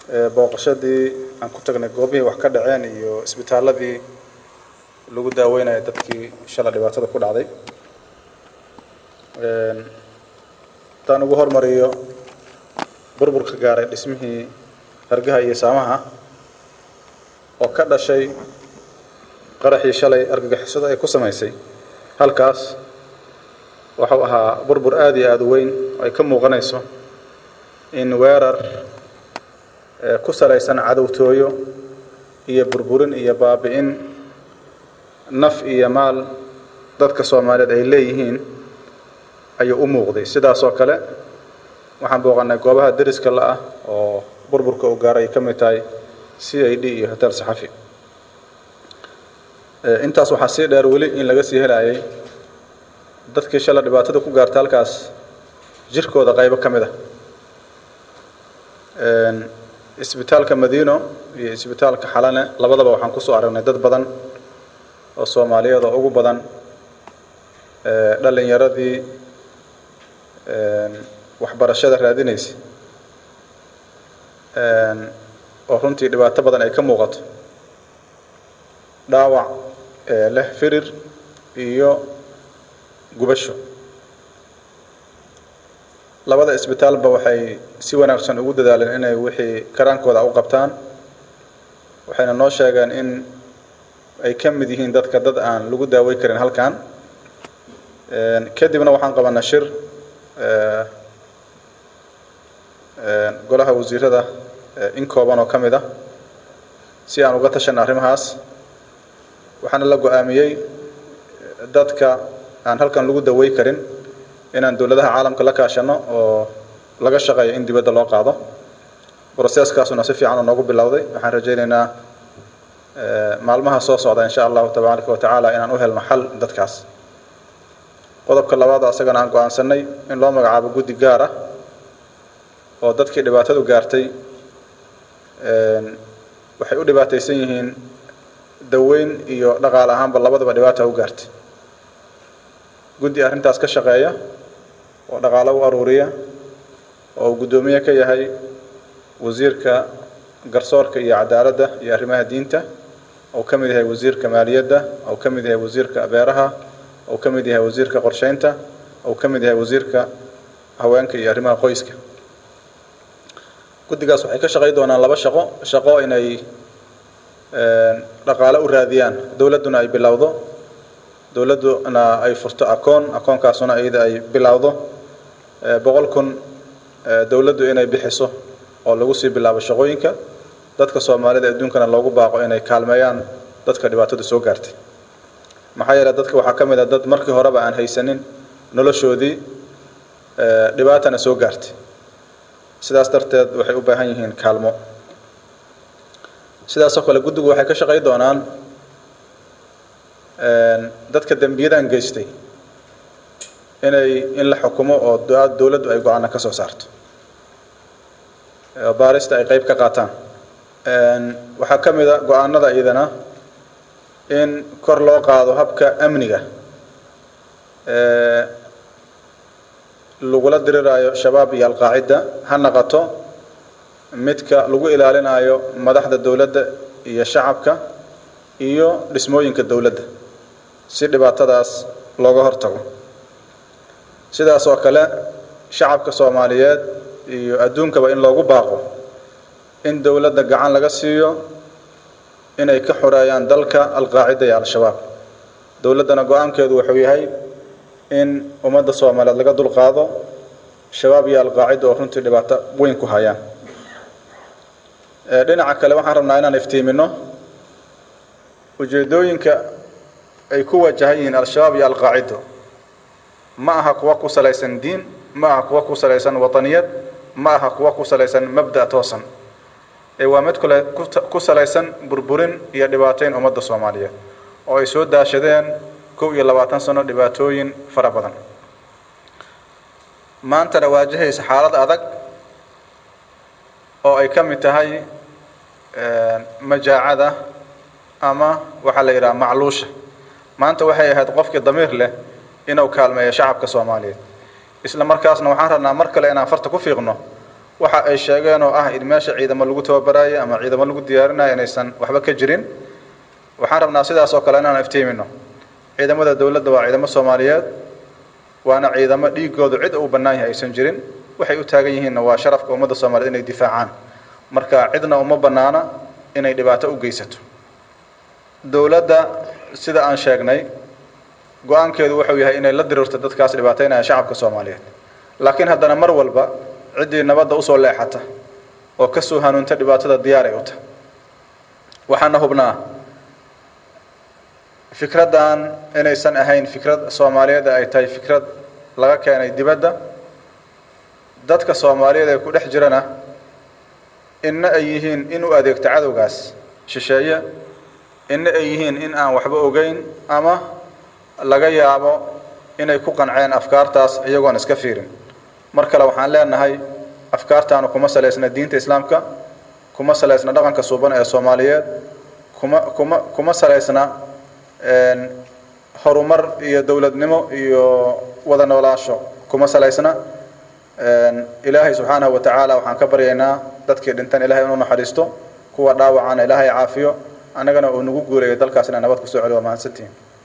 booqashadii aan ku tagnay goobihii wax ka dhaceen iyo isbitaaladii lagu daaweynaya dadkii shala dhibaatada ku dhacday haddaan ugu hormariyo burburka gaaray dhismihii hargaha iyo saamaha oo ka dhashay qaraxii shalay argagixisada ay ku samaysay halkaas waxuu ahaa burbur aada iyo aada u weyn oo ay ka muuqanayso in weerar ku salaysan cadowtooyo iyo burburin iyo baabi'in naf iyo maal dadka soomaaliyeed ay leeyihiin ayuu u muuqday sidaas oo kale waxaan booqannay goobaha deriska la ah oo burburka uu gaaray ay ka mid tahay c i d iyo hotel saxafi intaas waxaa sii dheer weli in laga sii helayay dadkii shala dhibaatada ku gaarta halkaas jirkooda qaybo ka mid ah isbitaalka madiino iyo isbitaalka xalane labadaba waxaan kusoo aragnay dad badan oo soomaaliyeed oo ugu badan dhalinyaradii waxbarashada raadinaysa oo runtii dhibaato badan ay ka muuqato dhaawac leh firir iyo gubasho labada isbitaalba waxay si wanaagsan ugu dadaaleen inay wixii karaankooda u qabtaan waxayna noo sheegeen in ay ka mid yihiin dadka dad aan lagu daawey karin halkan kadibna waxaan qabanay shir golaha wasiirada in kooban oo ka mid ah si aan uga tashanay arrimahaas waxaana la go-aamiyey dadka aan halkan lagu dawey karin inaan dowladaha caalamka la kaashano oo laga shaqeeyo in dibadda loo qaado broseskaasuna si fiican oo noogu bilowday waxaan rajaynaynaa maalmaha soo socda insha allahu tabaaraka wa tacaala inaan u helno xal dadkaas qodobka labaad oo asagana aan go-aansanay in loo magacaabo guddi gaar ah oo dadkii dhibaatadu gaartay waxay u dhibaataysan yihiin daweyn iyo dhaqaale ahaanba labadaba dhibaata u gaartay guddi arrintaas ka shaqeeya oo dhaqaalo u aruuriya oo uu guddoomiye ka yahay wasiirka garsoorka iyo cadaaladda iyo arrimaha diinta oo ka mid yahay wasiirka maaliyadda oo ka mid yahay wasiirka beeraha oo ka mid yahay wasiirka qorsheynta oo ka mid yahay wasiirka haweenka iyo arrimaha qoyska guddigaas waxay ka shaqey doonaan laba shaqo shaqo inay dhaqaale u raadiyaan dowladduna ay bilowdo dowladduna ay furto akoon akoonkaasuna iyada ay bilowdo boqol kun dowladdu inay bixiso oo lagu sii bilaabo shaqooyinka dadka soomaalida adduunkana loogu baaqo inay kaalmeeyaan dadka dhibaatadu soo gaartay maxaa yeele dadka waxaa ka mid a dad markii horeba aan haysanin noloshoodii dhibaatana soo gaartay sidaas darteed waxay u baahan yihiin kaalmo sidaasoo kale guddigu waxay ka shaqey doonaan dadka dembiyadan geystay inay in la xukumo oo dowladdu ay go-aana ka soo saarto baarista ay qeyb ka qaataan waxaa ka mid a go-aanada iyadana in kor loo qaado habka amniga lagula diriraayo shabaab iyo alqaacida ha naqato midka lagu ilaalinayo madaxda dowladda iyo shacabka iyo dhismooyinka dowladda si dhibaatadaas looga hortago sidaas oo kale shacabka soomaaliyeed iyo adduunkaba in loogu baaqo in dowladda gacan laga siiyo inay ka xoreeyaan dalka alqaacida iyo al-shabaab dowladdana go-aankeedu wuxuu yahay in ummadda soomaaliyeed laga dulqaado shabaab iyo alqaacida oo runtii dhibaato weyn ku hayaan dhinaca kale waxaan rabnaa inaan iftiimino ujeedooyinka ay ku wajahan yihiin al-shabaab iyo alqaacido ma aha kuwa ku salaysan diin ma aha kuwa ku salaysan wataniyad ma aha kuwa ku salaysan mabda' toosan ee waa mid kale ku salaysan burburin iyo dhibaateyn ummadda soomaaliyeed oo ay soo daashadeen kow iyo labaatan sano dhibaatooyin fara badan maantana waajahaysa xaalad adag oo ay ka mid tahay majaacada ama waxaa la yidhaha macluusha maanta waxay ahayd qofkii damiir leh inuu kaalmeeyo shacabka soomaaliyeed isla markaasna waxaan rabnaa mar kale inaan farta ku fiiqno waxa ay sheegeen oo ah in meesha ciidamo lagu tababaraayo ama ciidamo lagu diyaarinayo inaysan waxba ka jirin waxaan rabnaa sidaas oo kale inaan iftiimino ciidamada dowladda waa ciidamo soomaaliyeed waana ciidamo dhiigoodu cid uu bannaan yahay aysan jirin waxay u taagan yihiinna waa sharafka ummadda soomaaliyed inay difaacaan marka cidna uma bannaana inay dhibaato u geysato dowladda sida aan sheegnay go-aankeedu wuxuu yahay inay la dirirto dadkaas dhibaataynaya shacabka soomaaliyeed laakiin haddana mar walba ciddii nabadda usoo leexata oo ka soo hanuunta dhibaatada diyaaray u tahay waxaana hubnaa fikraddan inaysan ahayn fikrad soomaaliyeed ay tahay fikrad laga keenay dibadda dadka soomaaliyeed ee ku dhex jirana inna ay yihiin in u adeegto cadowgaas shisheeye inna ay yihiin in aan waxba ogeyn ama laga yaabo inay ku qanceen afkaartaas iyagoon iska fiirin mar kale waxaan leenahay afkaartaanu kuma salaysna diinta islaamka kuma salaysna dhaqanka suuban ee soomaaliyeed kuma kuma kuma salaysna horumar iyo dowladnimo iyo wada noolaasho kuma salaysna ilaahay subxaanahu wa tacaala waxaan ka baryaynaa dadkii dhintan ilahay inuu naxariisto kuwa dhaawacana ilaahay caafiyo annagana uu nagu guuleeyo dalkaas inaan nabad kusoo celiyo waa mahadsantihin